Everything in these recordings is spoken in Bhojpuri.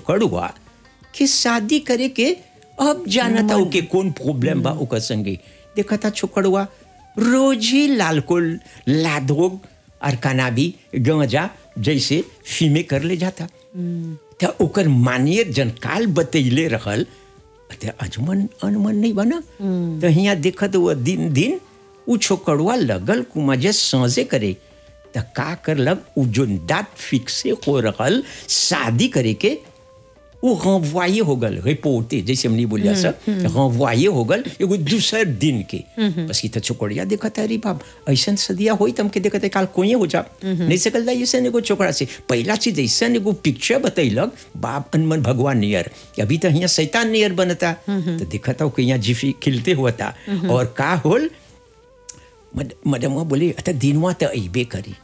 छोकड़ुआ कि शादी करे के अब जाना था ओके कौन प्रॉब्लम बा ओकर संगे देखा था छोकड़ुआ रोज ही लालकोल लाधोग और कनाबी गंजा जैसे फीमे कर ले जाता तो ओकर मानिए जनकाल बतैले रहल ते अजमन अनमन नहीं बना तो हिया देखत वो दिन दिन उ छोकड़ुआ लगल कुमाजे साँझे करे त का करलक उ जो दात फिक्से हो रहल शादी करे के वो renvoyé हो गल रिपोर्टे जैसे हमने बोलिया सर renvoyé हो गल एगो दूसर दिन के बस की तो छोकड़िया देखत अरे बाप ऐसन सदिया होई तम के देखत है, काल कोई हो जा नहीं सकल ऐसा एगो छोकरा से पहला चीज ऐसा एगो पिक्चर बतैलक बाप अनमन भगवान नियर अभी तो यहाँ शैतान नियर बनता तो देखत हो कि यहाँ जिफी खिलते हुआ था और का होल मद- मदमवा बोले अत दिनवा तो अबे करी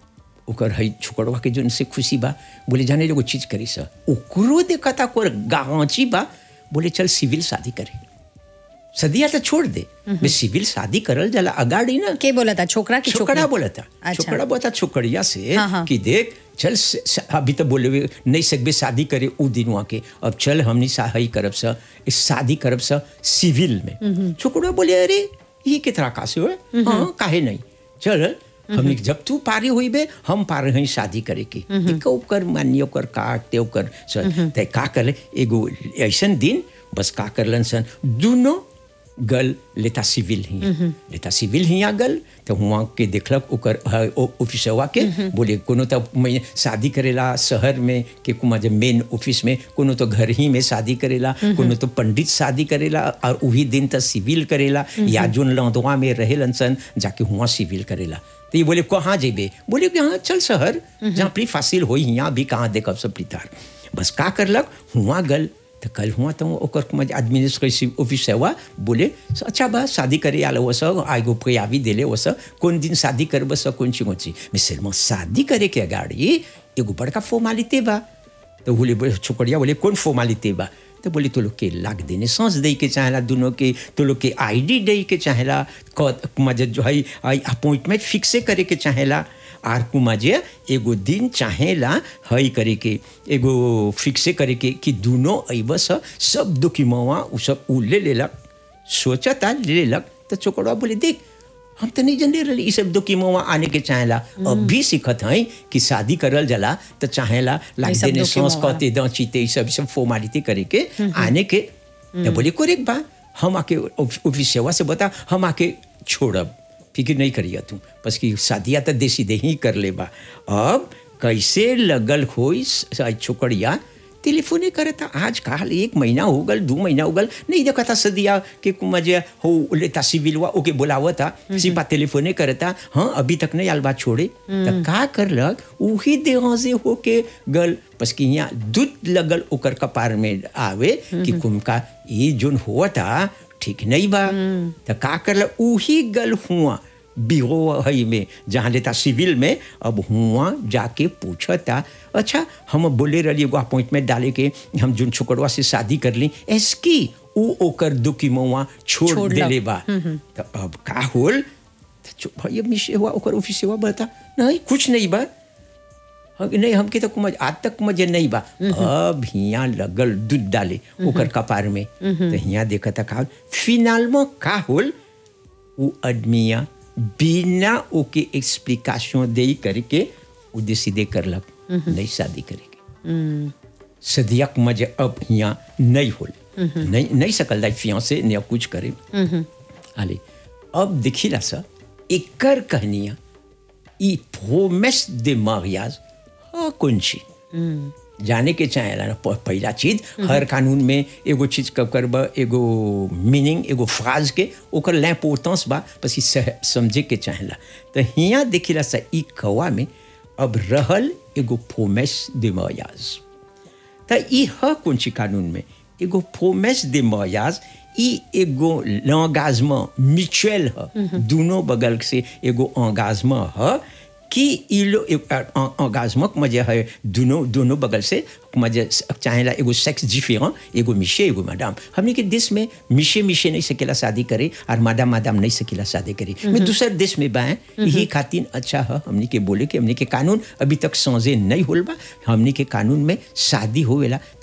ओकर है छोकड़वा के जोन से खुशी बा बोले जाने एगो चीज करी सा ओकरो देखता कोर गांची बा बोले चल सिविल शादी करे सदिया तो छोड़ दे मैं सिविल शादी करल जाला अगाड़ी ना के बोला था छोकरा की छोकरा बोला था अच्छा। छोकरा बोला था छोकरिया से हाँ, हाँ। कि देख चल स, स, अभी तो बोले हुए नहीं सकबे शादी करे उ दिनवा के अब चल हमनी सही करब सा इस शादी करब सा सिविल में छोकरा बोले अरे ये के तरह का से हो हाँ काहे नहीं चल हमने जब तू पारे हुई बे हम पारे हैं शादी करे की एक ओकर मानिए ओकर काटते ओकर स- ते का कर एगो ऐसन दिन बस का करलन सन दोनों गल लेता सिविल ही लेता सिविल ही गल तो हुआ के देखलक ओकर ह- ओ- ऑफिसवा के बोले कोनो तो मैं शादी करेला शहर में के कुमा जब मेन ऑफिस में कोनो तो घर ही में शादी करेला कोनो तो पंडित शादी करेला और वही दिन तो सिविल करेला या जोन लौदवा में रहेलन सन जाके हुआ सिविल करेला तो ये बोले कहाँ जेबे बोले कि हाँ चल शहर जहाँ प्री फासिल हो यहाँ भी कहाँ देखब सब प्रीतार बस का करलक हुआ गल तो कल हुआ तो ओकर मज एडमिनिस्ट्रेटिव ऑफिस हुआ बोले "स- अच्छा बा शादी करे आलो वो सब आगो प्रयावी देले वो सब कौन दिन शादी करब सब कौन ची कौन ची मैं सिर्फ शादी करे के अगाड़ी एगो बड़का फॉर्मालिटी बा तो बोले बोले छोकरिया बोले कौन फॉर्मालिटी बा तो बोले तो लोग के लाग देने सांस दे के चाहेला दोनों के तो लोग के आईडी दे के चाहेला क- मजे जो है अपॉइंटमेंट फिक्से करे के चाहेला आर कुमाजे एगो दिन चाहेला हई करे के एगो फिक्से करे के कि दोनों अइब स सब दुखीमवा उ सब उ ले लेलक सोचता ले लेलक तो छोकरवा बोले देख हम तो नहीं जानते रही सब दुखीमवा आने के चाहेला अब भी सीखत हैं कि शादी करल जला तो चाहेला लाग सब देने सांस दुखीमवा। कहते दांचीते ई सब सब फॉर्मालिटी करे के आने के तो बोले कोरेक बा हम आके ऑफ- ऑफिस सेवा से बता हम आके छोड़ब फिक्र नहीं करिए तू बस कि शादिया तो देसी दे ही कर ले बा अब कैसे लगल होई स- छोकरिया टेलीफोने करता आज काल एक महीना हो गल दो महीना हो गल नहीं देखा था सदिया के कुमजे हो लेता सिविलवा ओके बुलावता सिपा टेलीफोने करता हाँ अभी तक नहीं आलबा छोड़े तो का करलक उही देह से होके गल बस कि यहाँ दूध लगल ओकर कपार में आवे कि कुमका ये जोन हुआ था ठीक नहीं बा तो का करलक उही गल हुआ बिहो हई में जहाँ लेता सिविल में अब हुआ जाके पूछता अच्छा हम बोले रही एगो अपॉइंटमेंट डाले के हम जोन छोकरवा से शादी कर ली एसकी उ ओकर दुखी मौआ छोड़ छोड़लक। देले बा तो अब का होल तो चुप भैया मिशे हुआ ओकर ऑफिस हुआ बता नहीं कुछ नहीं बा हाँ, नहीं हमके तो कुमज आज तक मुझे नहीं बा अब हिया लगल दूध डाले ओकर कपार में तो हिया देखा था का फिनाल में का होल वो आदमिया बिना ओके एक्सप्लिकेशन दे करके वो डिसीडे करलक नहीं शादी करेगी सदियक मजे अब यहाँ नहीं होल नहीं नहीं सकल दाई फिया से नहीं कुछ करे हाले अब देखिला सा एकर कहनिया ई प्रोमेस दे मारियाज हाँ कौन ची जाने के चाहेला ना प- पहला चीज हर कानून में एगो चीज कब करब एगो मीनिंग एगो फ्राज के ओकर लैपोर्टेंस बा बस ई सह- समझे के चाहेला तो हिया देखिला सा ई कवा में अब रहल एगो प्रोमेस दे मारियाज त ई ह कौन ची कानून में एगो प्रोमेस दे मयाज ई एगो लॉन्गाजमा म्यूचुअल ह दोनों बगल से एगो एंगाजमा ह कि ई लो एंगाजमा मजे है दोनों दोनों बगल से मजे चाहेला एगो सेक्स डिफरेंट एगो मिशे एगो मैडम हमने के देश में मिशे मिशे नहीं सकेला शादी करे और मादाम मादाम नहीं सकेला शादी करे मैं दूसर देश में बाएं यही खातिर अच्छा है हमने के बोले कि हमने के कानून अभी तक समझे नहीं होल बा हमने के कानून में शादी होवेला